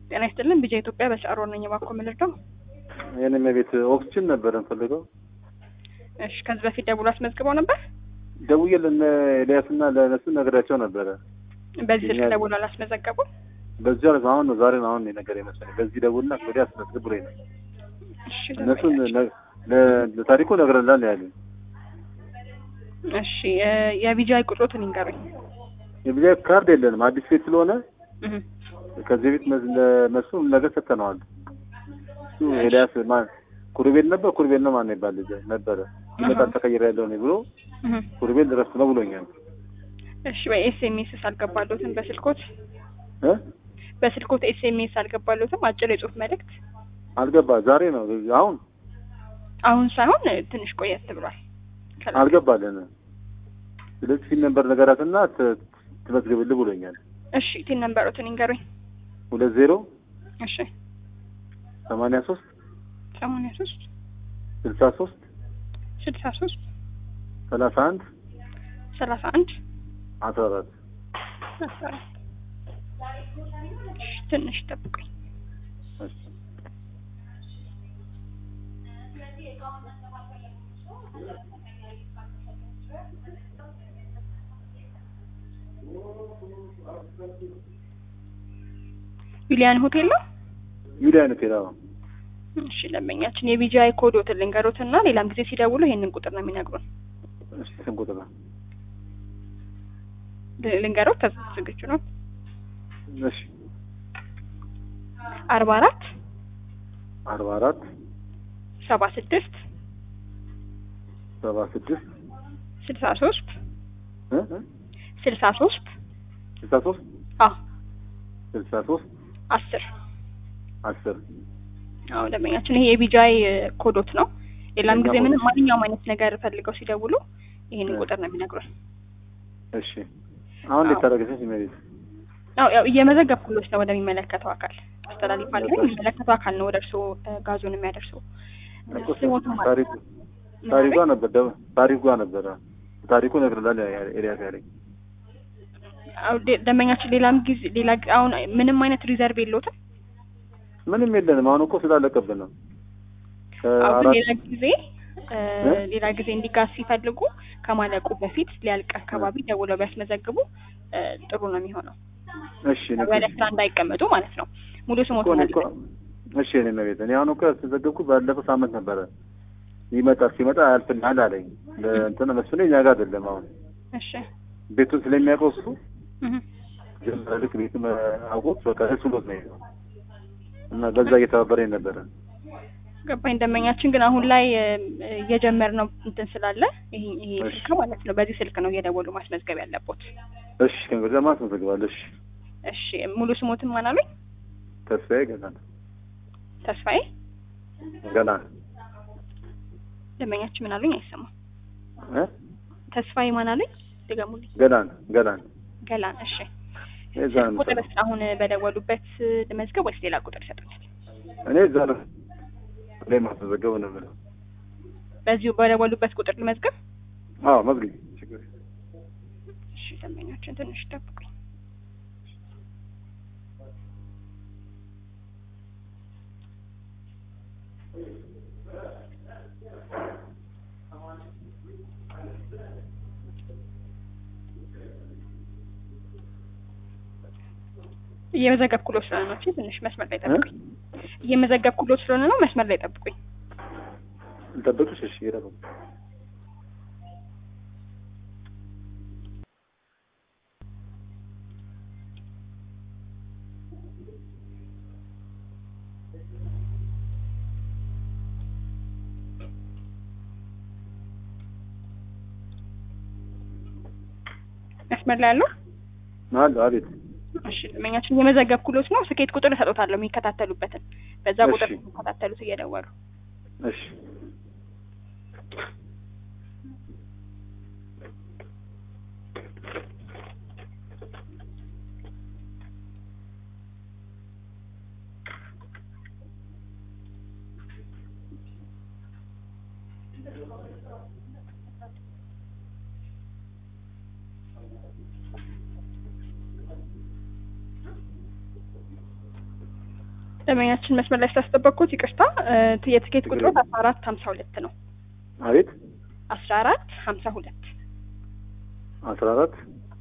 ጤና ይስጥልን ቢጃ ኢትዮጵያ በሰዓሮ ነኝ። እባክዎ ምን ልርዳው? የኔም የቤት ኦክስጅን ነበር እንፈልገው። እሺ ከዚህ በፊት ደውሎ አስመዝግበው ነበር? ደውዬ ለነ ኤልያስና ለነሱ ነግሬያቸው ነበረ። በዚህ ስልክ የኛ- ደውሎ አላስመዘገቡም? በዚህ አለ አሁን ነው ዛሬ ነው አሁን ነገር የመሰለኝ። በዚህ ደውልና ወዲያ አስመዝግብ ብሎኝ ነው። እሺ እነሱን ደንበኛችን። ነ- ለ- ለታሪኩ ነግረናል ነው ያሉኝ። እሺ የ- የቢጃይ ቁጥሮትን ይንገሩኝ። የብዛ ካርድ የለንም አዲስ ቤት ስለሆነ እህ ከዚህ ቤት መዝ- ለመሱ ነገር ሰጥተነዋል። እሱ ኤልያስ ማን ኩሩቤል ነበር ኩሩቤል ነው ማን ይባል ልጅ ነበረ ይመጣል ተቀይረ ያለው ነው ብሎ እህ ኩሩቤል ድረስ ነው ብሎኛል። እሺ በኤስኤምኤስ አልገባሉትም? በስልኮት እ በስልኮት ኤስኤምኤስ አልገባሉትም? አጭር የጽሁፍ መልእክት አልገባ ዛሬ ነው አሁን አሁን ሳይሆን ትንሽ ቆየት ብሏል። ከላ- አልገባልን። ስለዚህ ፊት ነበር ነገራትና ት- ትመዝግብልህ ብሎኛል። እሺ ቲን ነንበሮትን ይንገሩኝ። ሁለት ዜሮ እሺ ሰማንያ ሶስት ሰማንያ ሶስት ስልሳ ሶስት ስልሳ ሶስት ሰላሳ አንድ ሰላሳ አንድ አስራ አራት አስራ አራት እሺ ትንሽ ጠብቁኝ። ዩሊያን ሆቴል ነው። ዩሊያ አይነት ሄዳ እሺ ደንበኛችን የቢጂአይ ኮዶትን ልንገሮትና ሌላም ጊዜ ሲደውሉ ይሄንን ቁጥር ነው የሚነግሩን። ስንት ቁጥር ነው? ል- ልንገሮት ተዝ- ዝግጁ ነው። እሺ አርባ አራት አርባ አራት ሰባ ስድስት ሰባ ስድስት ስልሳ ሶስት እ እ ስልሳ ሶስት ስልሳ ሶስት አ ስልሳ ሶስት አስር አስር አዎ ደንበኛችን ይሄ የቢጂአይ ኮዶት ነው። ሌላም የኛ ጊዜ ምንም ኮዶት። ማንኛውም አይነት ነገር ፈልገው ሲደውሉ ይሄንን እ። ቁጥር ነው የሚነግሩን። እሺ አሁን እንዴት አዎ። ታደረገች ኢሜል አዎ ያው እየመዘገብኩሎት ነው ወደሚመለከተው አካል አስተላልፋለሁ። ነበር። የሚመለከተው አካል ነው ወደ እርስዎ እ፣ ጋዙን የሚያደርሰው። ስሞትም አለ። ታሪኩ ታሪኳ ነበር ደ- ታሪኳ ነበረ ታሪኩ ነግርላል ኤልያስ ያለኝ አዎ ደ- ደንበኛችን ሌላም ጊዜ ሌላ ጊዜ አሁን ምንም አይነት ሪዘርቭ የለውትም። ምንም የለንም አሁን እኮ ስላለቀብን ነው አሁን ከአራት ሌላ ጊዜ እ፣ እ? ሌላ ጊዜ እንዲጋዝ ሲፈልጉ ከማለቁ በፊት ሊያልቅ አካባቢ ደውለው ቢያስመዘግቡ እ፣ ጥሩ ነው የሚሆነው። እሺ እኔ ወደ ስራ እንዳይቀመጡ ማለት ነው። ሙሉ እኮ ስሞትን እኔ እኮ እሺ እኔ መቤት እኔ አሁን እኮ ያስመዘገብኩ ባለፈው ሳምንት ነበረ ይመጣል ሲመጣ ያልፍልሃል አለኝ ለእንትን መስሎኝ እኛ ጋር አይደለም አሁን እሺ ቤቱን ስለሚያውቀው እሱ እህ ጀመረ ልክ ቤቱን አውቆት በቃ እሱ ሎት ነው የሄደው እና በዛ እየተባበረኝ ነበረ ገባኝ። ደንበኛችን ግን አሁን ላይ እ፣ እየጀመርነው እንትን ስላለ ይሄ ይሄ እሺ። ስልክ ማለት ነው በዚህ ስልክ ነው እየደወሉ ማስመዝገብ ያለቦት። እሺ ከእንግዲህ ማት መዘግባለሽ እሺ ሙሉ ስሞትን ማን አሉኝ? ተስፋዬ ገና ተስፋዬ ገና ደንበኛችን ምን አሉኝ? አይሰማም። እ ተስፋዬ ማን አሉኝ? ድገሙልኝ። ገና ገና ገላን። እሺ እዛ ነው ቁጥር አሁን በደወሉበት ልመዝገብ ወይስ ሌላ ቁጥር ይሰጡኛል? እኔ እዛ ነው ላይ ማስመዘገብ ነው የምለው በዚሁ በደወሉበት ቁጥር ልመዝገብ? አዎ መዝግቢ ችግር የለም። እሺ ደንበኛችን ትንሽ ጠብቁኝ። እየመዘገብኩሎት ስለሆነ ነው። እሺ ትንሽ መስመር ላይ ጠብቁኝ። እየመዘገብኩሎት ስለሆነ ነው። መስመር ላይ ጠብቁኝ። ልጠብቅሽ እሺ ይረዱ መስመር ላይ ያለው አለ አቤት እሺ ደንበኛችን እየመዘገብኩሎት ነው። ስኬት ቁጥር እሰጦታለሁ የሚከታተሉበትን በዛ እሺ። ቁጥር የሚከታተሉት እየደወሉ እሺ ደንበኛችን መስመር ላይ ስላስጠበቅኩት ይቅርታ። እ፣ የትኬት ችግር ቁጥሮት የለም። አስራ አራት ሀምሳ ሁለት ነው። አቤት አስራ አራት ሀምሳ ሁለት አስራ አራት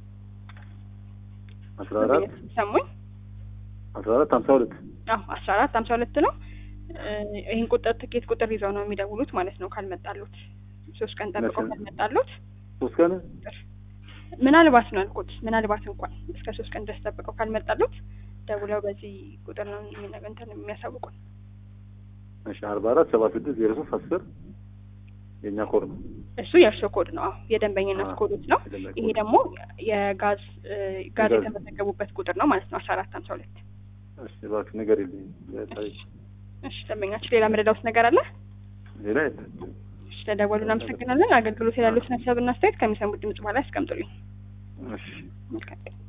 አስራ አራት ሰሙኝ? አስራ አራት ሀምሳ ሁለት አዎ አስራ አራት ሀምሳ ሁለት ነው። እ፣ ይህን ቁጥር ትኬት ቁጥር ይዘው ነው የሚደውሉት ማለት ነው። ካልመጣሉት ሶስት ቀን ጠብቀው መቼ? ካልመጣሉት ሶስት ቀን ምናልባት ነው ያልኩት። ምናልባት እንኳን እስከ ሶስት ቀን ድረስ ጠብቀው ካልመጣሉት ደውለው በዚህ ቁጥር ነው የሚነገ- እንትን የሚያሳውቁን። እሺ አርባ አራት ሰባ ስድስት ዜሮ ሶስት አስር የእኛ ኮድ ነው። እሱ የእርስዎ ኮድ ነው። አዎ የደንበኝነት አዎ፣ ኮዶች ነው። የደንበኛ ይሄ ኮድ። ደግሞ የጋዝ እ፣ ጋዝ የጋዝ- የተመዘገቡበት ቁጥር ነው ማለት ነው። አስራ አራት ሀምሳ ሁለት እሺ እባክህ ነገር የለኝ እሺ ደንበኛችን ሌላ መረዳውት ነገር አለ? ሌላ የለም። እሺ ለደወሉ እናመሰግናለን። አገልግሎት ያሉትን ሀሳብና አስተያየት ከሚሰሙት ድምጽ በኋላ ያስቀምጡልኝ። እሺ መልካም